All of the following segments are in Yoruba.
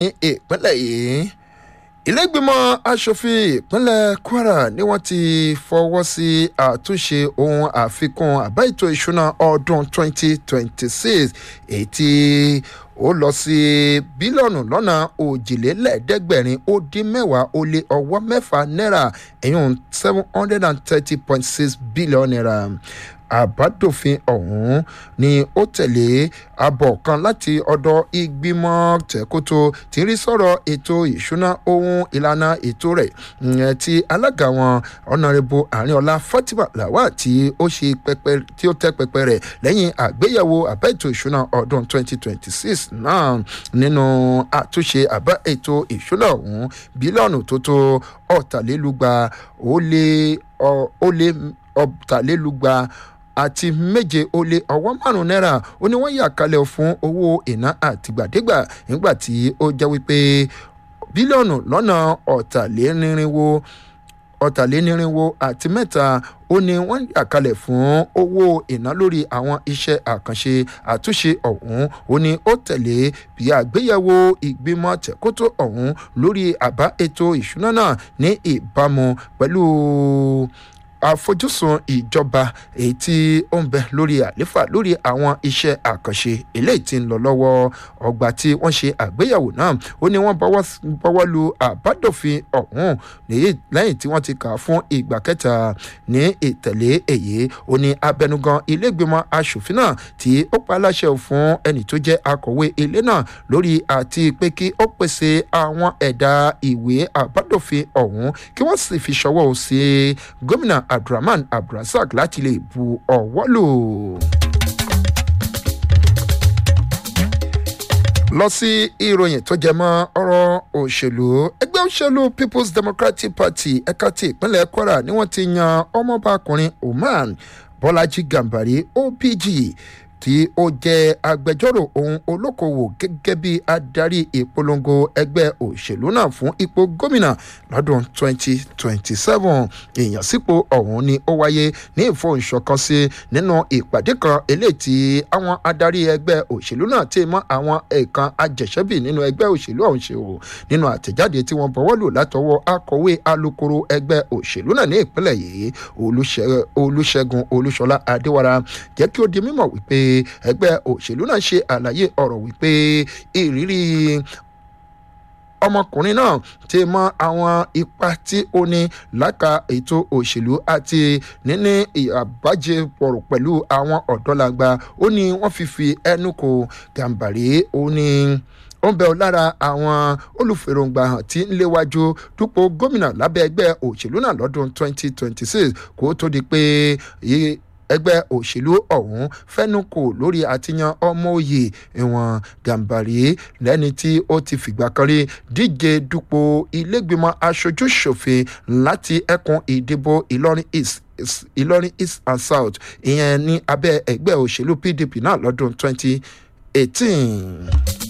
ní ìpínlẹ̀ yìí ìlẹ́gbìmọ̀ asòfin ìpínlẹ̀ kwara ni wọ́n ti fọwọ́ sí àtúnṣe ohun àfikún àbá ètò ìṣúná ọdún 2026 èyí tí ó lọ sí bílíọ̀nù lọ́nà òjìlélẹ́ẹ̀ẹ́dẹ́gbẹ̀rin ó dín mẹ́wàá ó lé ọwọ́ mẹ́fà náírà ẹ̀yún seven hundred and thirty point six billion naira àbádòfin ọ̀hún ni ó tẹ̀lé abọ̀ kan láti ọ̀dọ̀ ìgbìmọ̀ tẹ̀kótó tí ń rí sọ̀rọ̀ ètò ìṣúná ohun ìlànà ètò rẹ̀ ìyẹn tí alága wọn ọ̀nàrẹ́bù àríọ̀lá fatima lawal tí ó ṣe pẹpẹ tí ó tẹ́ pẹpẹ rẹ̀ lẹ́yìn àgbéyẹ̀wò àbá ètò ìṣúná ọdún 2026 náà nínú àtúnṣe àbá ètò ìṣúná ọ̀hún bílíọ̀nù tó tó ọ̀tàlélúgba ó lé ó lé ọ̀tàlélúgba àti méje ó lé ọwọ́ márùn-ún náírà ó ní wọ́n yà kalẹ̀ fún owó ìná àtìgbàdégbà nígbà tí ó jẹ́ wípé bílíọ̀nù lọ́nà ọ̀tàlénírínwó ọ̀tàlénírínwó àti mẹ́ta ó ní wọ́n yà kalẹ̀ fún owó ìná lórí àwọn iṣẹ́ àkànṣe àtúnṣe ọ̀hún ó ní ó tẹ̀lé bí àgbéyẹ̀wò ìgbìmọ̀ tẹ̀kótó ọ̀hún lórí àbá ètò ìṣúná náà ní ìbámu pẹ̀lú àfojúsùn ìjọba èyí tí ó ń bẹ lórí àléfà lórí àwọn iṣẹ́ àkànṣe eléyìí tí ń lọ lọ́wọ́ ọgbà tí wọ́n ṣe àgbéyẹ̀wò náà ó ní wọ́n bọ́wọ́ lu àbádòfin ọ̀hún lẹ́yìn tí wọ́n ti kà á fún ìgbà kẹta ní ìtẹ̀lé èyí ó ní abẹnugan ilégbèmọ̀ asòfin náà tí ó pa aláṣẹ fún ẹnì tó jẹ́ akọ̀wé ilé náà lórí àti pé kí ó pèsè àwọn ẹ̀dà ìwé àbádòfin ọ̀hún kí wọ́n sì fi ṣọwọ́ sí gómìnà abdulrahman abdulrasaq láti lè bu ọwọ́ lò. lọ sí ìròyìn tó jẹ mọ́ ọ̀rọ̀ òṣèlú ẹgbẹ́ òṣèlú people's democratic party ẹ̀ka ti ìpínlẹ̀ kwara ni wọ́n ti yan ọmọbakùnrin oman bọ́lájí gàmbàrí opg tí ó jẹ́ agbẹjọ́rò ohun olókoòwò gẹ́gẹ́ bí adarí ìpolongo ẹgbẹ́ òṣèlú náà fún ipò gómìnà lọ́dún 2027 ìyànsípò ọ̀hún ni ó wáyé ní ìfọ̀nsọ̀kan sí nínú ìpàdé kan eléyìí tí àwọn adarí ẹgbẹ́ òṣèlú náà ti mọ́ àwọn ẹ̀ẹ̀kan ajẹ̀ṣẹ́bì nínú ẹgbẹ́ òṣèlú ọ̀hún ṣe o nínú àtẹ̀jáde tí wọ́n bọ̀wọ́ lò látọwọ́ akọ̀wé alukoro ẹgbẹ́ òṣèlú náà ní ìpínlẹ̀ yìí olùṣègùn olúṣọlá adéwara jẹ́ kí ó di mímọ̀ wípé ẹgbẹ́ òṣèlú náà ṣe àlàyé ọ̀rọ̀ wípé ìrírí ọmọkùnrin náà ti mọ àwọn ipa tí ó ní láka ètò òṣèlú àti níní àbájẹpọ̀rọ̀ pẹ̀lú àwọn ọ̀dọ́làgbà ó ní wọ́n fi fi ẹnu kò gàǹbàrí ó ní ó ń bẹ ọ lára àwọn olùfèròǹgbà hàn tí ń léwájú dúpọ̀ gómìnà lábẹ́ ẹgbẹ́ òṣèlú náà lọ́dún 2026 kó tó di pé ẹgbẹ́ òṣèlú ọ̀hún fẹ́nukò lórí àtìyàn ọmọ òye ìwọ̀n gàǹbàrí lẹ́ni tí ó ti fìgbà kan rí díje dupò ilégbìmọ̀ aṣojú ṣòfin láti ẹkùn ìdìbò ìlọrin east ìlọrin east and south ìyẹn ní abẹ́ ẹgbẹ́ òṣèlú pdp náà lọ́dún 2018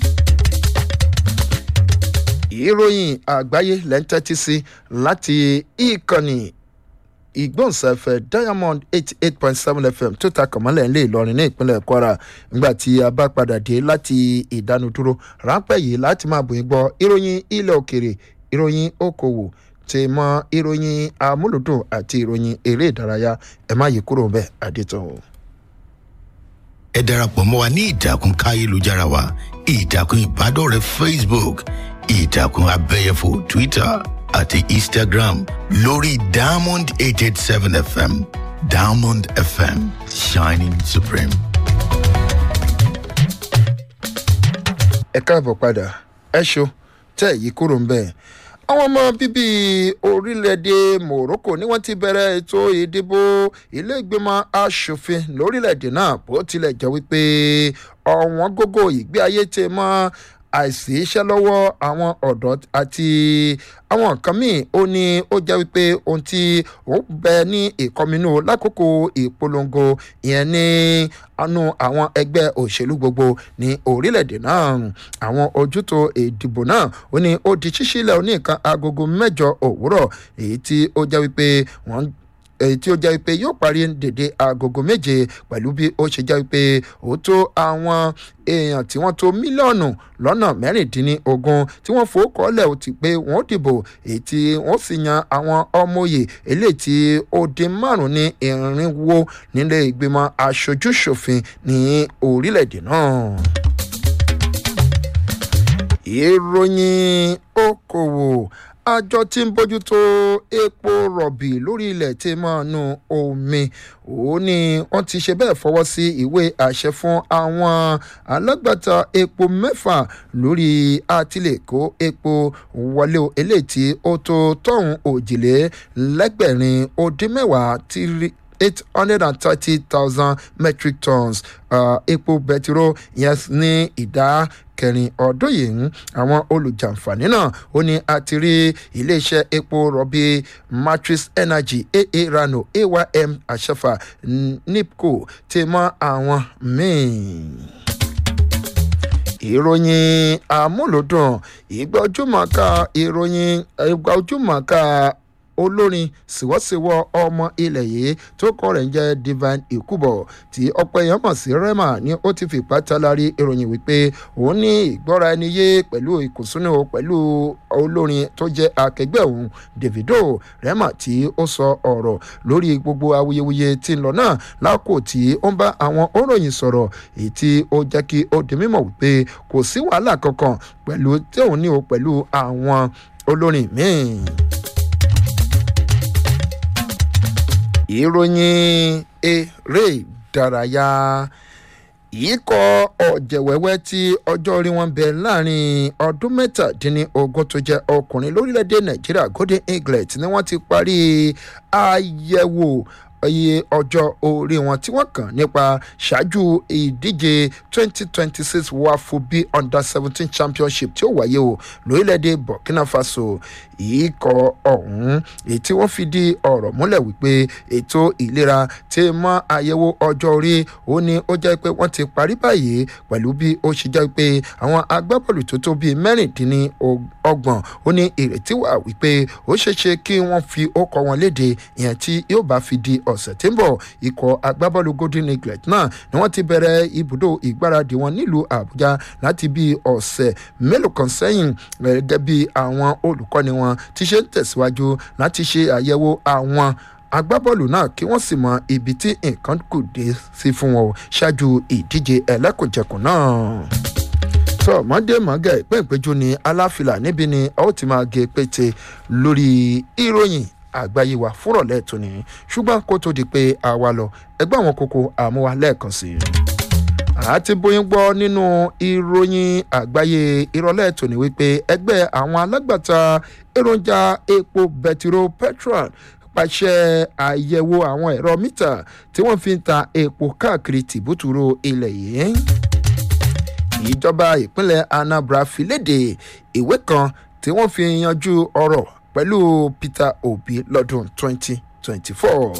ìròyìn àgbáyé lẹ́ńtẹ́tì sí láti ìkànnì ìgbóhùnsáfẹ́ diamond eighty eight point seven fm tó ta kànmọ́lẹ̀ ńlẹ̀ ìlọrin ní ìpínlẹ̀ kwara nígbà tí a bá padà dé láti ìdánudúró ráńpẹ́ yìí láti máa bòyìn gbọ́ ìròyìn ilẹ̀ òkèrè ìròyìn okòwò tí mọ ìròyìn amúlùdùn àti ìròyìn eré ìdárayá ẹ má yí kúrò bẹ́ẹ̀ àdètàn o. ẹ darapọ̀ mọ́ wa ní ìtàkùn káyélujára wa ìtàkùn ìbádọ́rẹ̀ẹ́ facebook ìtàkùn abẹ́yẹfò twitter àti instagram lórí diamond eight eight seven fm diamond fm shining supreme. ẹ káàbọ̀ padà ẹ ṣo tẹ́ èyí kúrò ń bẹ̀. àwọn ọmọ bíbí orílẹ̀-èdè morocco ni wọ́n ti bẹ̀rẹ̀ ètò ìdìbò ilé ìgbìmọ̀ asòfin lórílẹ̀-èdè náà bó tilẹ̀ jẹ́ wípé ọ̀wọ́n gógó ìgbé ayé ti mọ́ àìsí iṣẹ́ lọ́wọ́ àwọn ọ̀dọ́ àti àwọn nǹkan míì ó ní ó jẹ́ wípé ohun tí ó bẹ ní ìkọminú lákòókò ìpolongo ìyẹn ní anú àwọn ẹgbẹ́ òṣèlú gbogbo ní orílẹ̀-èdè náà àwọn ojútò ìdìbò náà ó ní ó di ṣíṣílẹ̀ oníkan agogo mẹ́jọ òwúrọ̀ èyí tí ó jẹ́ wípé wọ́n èyí tí ó jẹ́ pé yóò parí dèdè agogo méje pẹ̀lú bí ó ṣe jẹ́ pé ó tó àwọn èèyàn tí wọ́n tó mílíọ̀nù lọ́nà mẹ́rìndínlógún tí wọ́n fòókọ́lẹ̀ ó ti pé wọ́n dìbò èyí tí wọ́n sì yan àwọn ọmọye eléyìí tí ó dín márùn ní irinwó nílé ìgbìmọ̀ aṣojúṣòfin ní orílẹ̀-èdè náà ìròyìn okòwò àjọ tí ń bójútó epo rọ̀bì lórí ilẹ̀ tí máa nu omi ó ní wọ́n ti ṣe bẹ́ẹ̀ fọwọ́ sí ìwé àṣẹ fún àwọn alágbàtà epo mẹ́fà lórí àtìlẹ́kọ́ epo wọlé eléyìí tí ó tó tọ̀hún òjìlélẹ́gbẹ̀rin ó dín mẹ́wàá tírí eight hundred and thirty thousand metric tons uh, epo bẹtiró yẹn ní ìdá kẹrin ọdún yìí àwọn olùjàǹfààní náà ó ní a ti rí iléeṣẹ́ epo rọ̀bì matrix energy aa rano aym àṣẹfà nipco ti mọ àwọn míì ìròyìn àmúlòdùn ìgbà ojúmọ̀ọ́ká ìròyìn ìgbà ojúmọ̀ọ́ká olórin sìwọ́sìwọ́ ọmọ ilẹ̀ yìí tó kọ́ rẹ̀ ń jẹ́ divine ikubo tí ọ̀pọ̀ èèyàn mọ̀ sí rema ni ó ti fipá talari ìròyìn wípé òun ní ìgbọ́ra ẹni yé pẹ̀lú ìkùnsínú pẹ̀lú olórin tó jẹ́ akẹgbẹ́ òun davido rema tí ó sọ ọ̀rọ̀ lórí gbogbo awuyewuye tí ń lọ náà lákò tí ó ń bá àwọn òròyìn sọ̀rọ̀ èyí tí ó jẹ́ kí ó di mímọ̀ wípé kò sí wàhálà kankan pẹ̀lú tí òun ní o pẹ̀lú àwọn olórin míì. ìròyìn eré ìdárayá ikọ̀ ọ̀jẹ̀wẹ́wẹ́ tí ọjọ́ orí wọn bẹ láàrin ọdún mẹ́tàdínlógún tó jẹ́ ọkùnrin lórílẹ̀‐èdè nàìjíríà golden eaglet ni wọ́n ti parí àyẹ̀wò iye ọjọ́ orí wọn tí wọ́n kàn nípa ṣáájú ìdíje 2026 wafubi under seventeen championship tí ó wáyé o lórílẹ̀‐èdè burkina faso ikọ̀ ọ̀hún èyí tí wọ́n fi di ọ̀rọ̀ múlẹ̀ wípé ètò ìlera ti mọ àyẹ̀wò ọjọ́ orí ó ní ó jẹ́ pé wọ́n ti parí báyìí pẹ̀lú bí ó ṣe jẹ́ pé àwọn agbábọ́ọ̀lù tó tó bíi mẹ́rìndínlọ́gbọ̀n ó ní ìrètí wà wípé ó ṣeéṣe kí wọ́n fi ókọ wọn léde ìyẹn tí yóò bá fi di ọ̀sẹ̀ tí ń bọ̀ ikọ̀ agbábọ́ọ̀lù golden eaglet náà ni wọ́n ti bẹ̀rẹ̀ ibùdó ìgbáradì wọn nílùú àbújá láti bí ọ̀sẹ̀ mélòó kan sẹ́yìn gẹ́gẹ́ bí àwọn olùkọ́ni wọn ti ṣe ń tẹ̀síwájú láti ṣe àyẹ̀wò àwọn agbábọ́ọ̀lù náà kí wọ́n sì mọ ibi tí nǹkan kù dé sí fún wọn ṣáájú ìdíje ẹlẹ́kùnjẹkùn náà tọ́ mọ́dé mọ́gẹ́ ìpín ìpéjú ni aláfilà níbi ni a ó ti máa gé pété lórí ìròyìn àgbáyé wa fúrọ̀lẹ́ tó ní ṣùgbọ́n kó tó di pé a wá lọ ẹgbẹ́ àwọn kókó àmúwa lẹ́ẹ̀kan sí i. àti bóyin gbọ́ nínú ìròyìn àgbáyé ìrọ̀lẹ́ tó ní wípé ẹgbẹ́ àwọn alágbàtà èròjà epo bẹtiró petrol pàṣẹ àyẹ̀wò àwọn ẹ̀rọ mítà tí wọ́n fi ń ta epo káàkiri tìbútúrò ilẹ̀ yìí ìjọba ìpínlẹ̀ anambra fi léde ìwé kan tí wọ́n fi yanjú ọ̀rọ̀ pẹ̀lú peter obi lọ́dún 2024.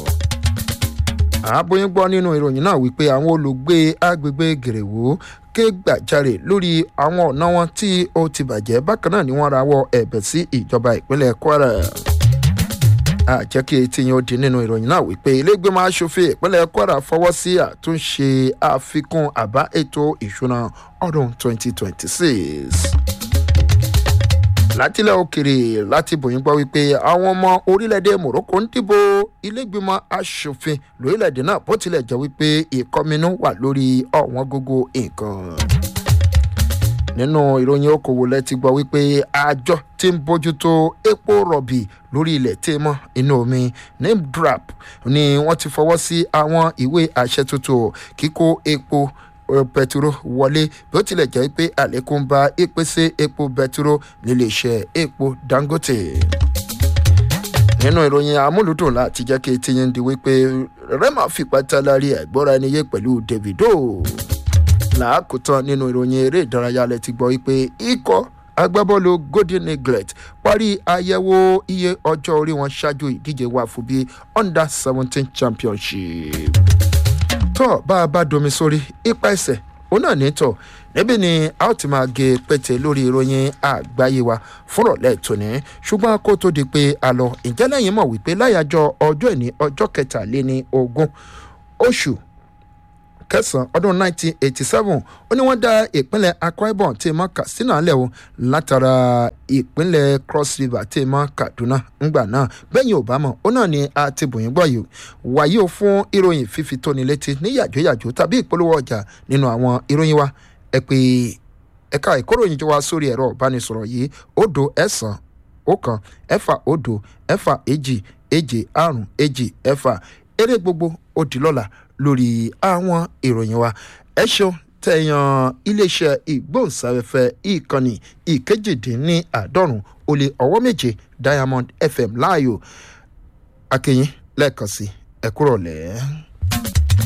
àbóyún gbọ́ nínú ìròyìn náà wípé àwọn olùgbé agbègbè gèrèwó ké gbàjarè lórí àwọn ọ̀nà wọn tí ó ti bàjẹ́ bákan náà ni wọ́n rawọ́ ẹ̀bẹ̀ sí ìjọba ìpínlẹ̀ kwara àjẹ́ kí etí yẹn ó di nínú ìròyìn náà wípé ilégbèmọ̀ asòfin ìpínlẹ̀ kwara fọwọ́ sí àtúnṣe àfikún àbá ètò ìṣúná ọdún 2026 látilẹ̀ òkèrè láti bòyìn gbọ́ wípé àwọn ọmọ orílẹ̀-èdè morocco ń dìbò ilégbèmọ̀ asòfin lórílẹ̀-èdè náà bó tilẹ̀ jẹ́ wípé ìkọminú wà lórí ọ̀wọ́n gógó nǹkan nínú ìròyìn okòwò lẹ ti gbọ́ wípé àjọ tí ń bójútó epo rọ̀bì lórí ilẹ̀ tí mọ́ inú omi nimdrap ni wọ́n ti fọwọ́ sí àwọn ìwé àṣẹ tuntun kíkó epo bẹtiró wọlé bí ó tilẹ̀ jẹ́ pé àlékún bá ìpèsè epo bẹtiró níléeṣẹ́ epo dangote nínú ìròyìn amúlùdùn láti jẹ́ kí tiyín di wípé rema fipá tálárì ẹ̀gbọ́ra ẹni yé pẹ̀lú davido làákùtàn nínú ìròyìn eré ìdárayá lẹ ti gbọ́ wípé ikọ̀ agbábọ́ọ̀lù golden eaglet parí àyẹ̀wò iye ọjọ́ orí wọn ṣáájú ìdíje wa fún bí under seventeen championship. tọ́ bá a bá domi sórí ipa ẹsẹ̀ òun náà ní tọ̀ níbí ni a ó ti máa gé pété lórí ìròyìn àgbáyé wa fúnrọ̀lẹ́ tòní ṣùgbọ́n kó tó di pé a lọ ìjẹ́ lẹ́yìn mọ̀ wípé láyàjọ ọjọ́ ìní ọjọ́ kẹtàléní ogún oṣù kẹsàn-án ọdún 1987 ó ní wọ́n dá ìpínlẹ̀ akwa ibom tí mọ́ katsina lẹ̀ o látara ìpínlẹ̀ cross river tí mọ́ kaduna ńgbà náà bẹ́yìn obama ó náà ni a ti bòyìn gbọ́ yìí wàyí o fún ìròyìn fífi tóni létí ní yàjóyàjó tàbí ìpolówó ọjà nínú àwọn ìròyìn wa ẹ pé ẹ̀ka ìkóròyìn jọ wá sórí ẹ̀rọ ìbánisọ̀rọ̀ yìí òdo ẹ̀sán ọ̀kan ẹ̀fà òdo ẹ̀fà èjì èjì àrùn èjì ẹ̀fà eré gbogbo ó di lọ́la lórí àwọn ìròyìn wa ẹ ṣeun tẹ̀yàn iléeṣẹ́ ìgbóhùnsáfẹ́fẹ́ ìkànnì ìkejìdínláàádọ́rùn ó lé ọwọ́ méje diamond fm láàyò akínyìn lẹ́ẹ̀kan sí ẹ̀kúrọ̀lẹ́.